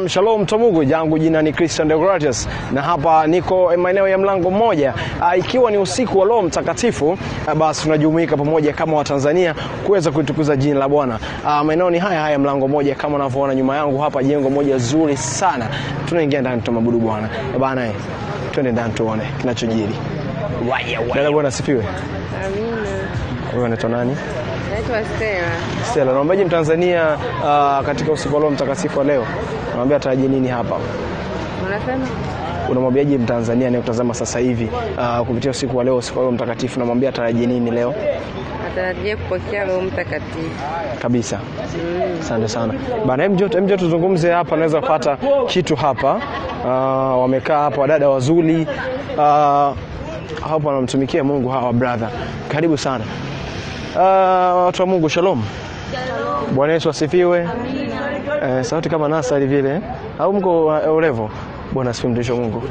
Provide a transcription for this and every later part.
Shalom shalom Tomugu, jangu jina ni Christian Deogratius na hapa niko maeneo ya mlango mmoja. Uh, ikiwa ni usiku wa Roho Mtakatifu, uh, basi tunajumuika pamoja kama Watanzania kuweza kuitukuza jina la Bwana. Uh, maeneo ni haya haya mlango mmoja, kama unavyoona nyuma yangu hapa, jengo moja zuri sana. Tunaingia ndani tumabudu Bwana Eh, bana, eh, twende ndani tuone kinachojiri. Dada, Bwana asifiwe. Amina. Wewe unaitwa nani? Naitwa Stella. Stella, naombaje Mtanzania uh, katika usiku wa Roho Mtakatifu wa leo, naomba atarajie nini hapa? Unasema? unamwambiaje Mtanzania anayetazama sasa hivi uh, kupitia usiku wa leo, usiku wa Roho Mtakatifu, namwambia atarajie nini leo Natarajia kupokea Roho Mtakatifu. kabisa? Asante sana bana, hem njoo hem njoo tuzungumze hapa, naweza kupata kitu hapa. Uh, wamekaa hapa wadada wazuri uh, hapa wanamtumikia Mungu hawa brother, karibu sana uh, watu wa Mungu, shalom. Bwana Yesu asifiwe. Eh, sauti kama nasari vile au mko uh, ulevo? Bwana asifiwe, mtumishi wa Mungu.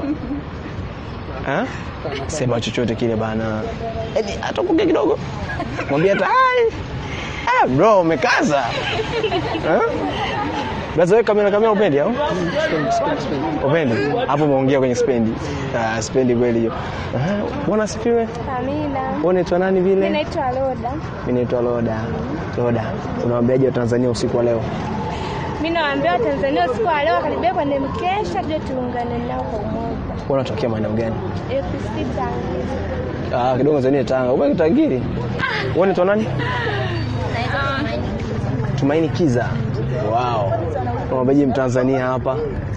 Eh? Sema chochote kile bana. Eti atokuke kidogo. Mwambie hata hai. Ah, bro umekaza. Eh? Blaza wewe kamera kamera upendi au? Upendi? Hapo umeongea kwenye spendi. Ah, spendi kweli hiyo. Eh, Bwana asifiwe. Amina. Wewe unaitwa nani vile? Mimi naitwa Loda. Mimi naitwa Loda. Loda. Unawaambiaje Watanzania usiku wa leo? Mimi nawaambia Watanzania usiku wa leo karibia kwenye mkesha, tuje tuungane nao kwa umoja. Wewe unatokea maeneo gani? APC Tanga. Ah, kidogo zani Tanga. Wewe kitangiri? Wewe unaitwa nani? Tumaini Kiza. Wow. Unawaambiaje Mtanzania hapa?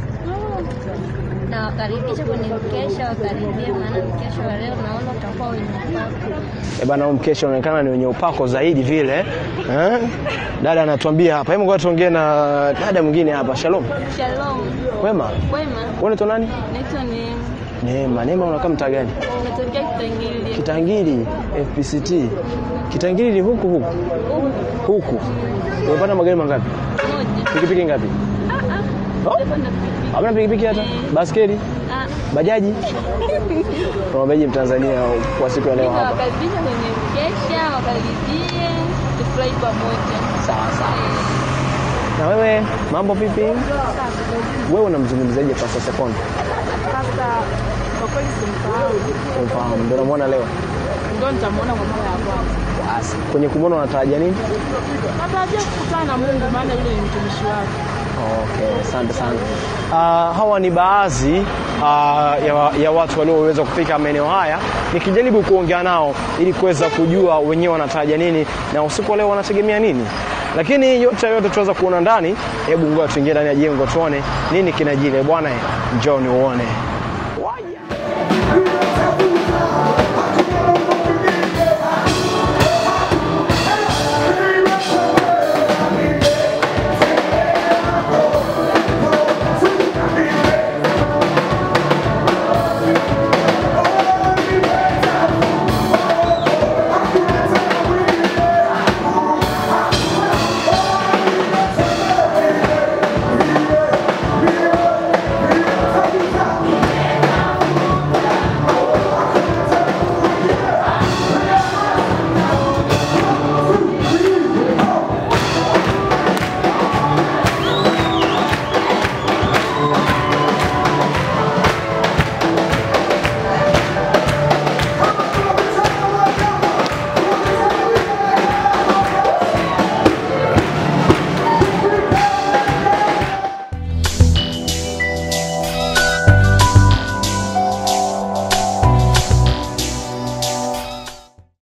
na wakaribisha kwenye mkesha, wakaribia, maana mkesha wa leo naona utakuwa wenye upako. Eh bana, huu mkesha unaonekana ni wenye upako zaidi vile eh? Dada anatuambia hapa. Hebu ngoja tuongee na dada mwingine hapa. Shalom. Shalom, Wema. wema, Wewe unaitwa nani? naitwa Neema, Neema. Neema unakaa mtaa gani? umetokea Kitangili. Kitangiri FPCT. Kitangiri ni huku huku. Huku. Umepanda magari mangapi? Moja. Pikipiki ngapi? Oh? Hamna pikipiki hata? Baskeli? Ah, Bajaji? Unawaambiaje Mtanzania kwa siku ya leo hapa? wakaribisha kwenye mkesha, wakaribie, tufurahi pamoja. Sawa sawa. Na wewe mambo vipi? Wewe unamzungumzaje Pastor Sekondo? Sasa kwa kweli simfahamu. Umfahamu, ndio unamwona leo. Ndio nitamwona kwa mara ya kwanza. Basi, kwenye kumwona unatarajia nini? Natarajia kukutana na Mungu maana yule ni mtumishi wake. Okay, asante sana. Uh, hawa ni baadhi uh, ya, ya watu walioweza kufika maeneo haya, nikijaribu kuongea nao ili kuweza kujua wenyewe wanatarajia nini na usiku wa leo wanategemea nini, lakini yote yote tuweza kuona ndani. Hebu ngoja tuingie ndani ya jengo tuone nini kinajiri. Bwana, njoo ni uone.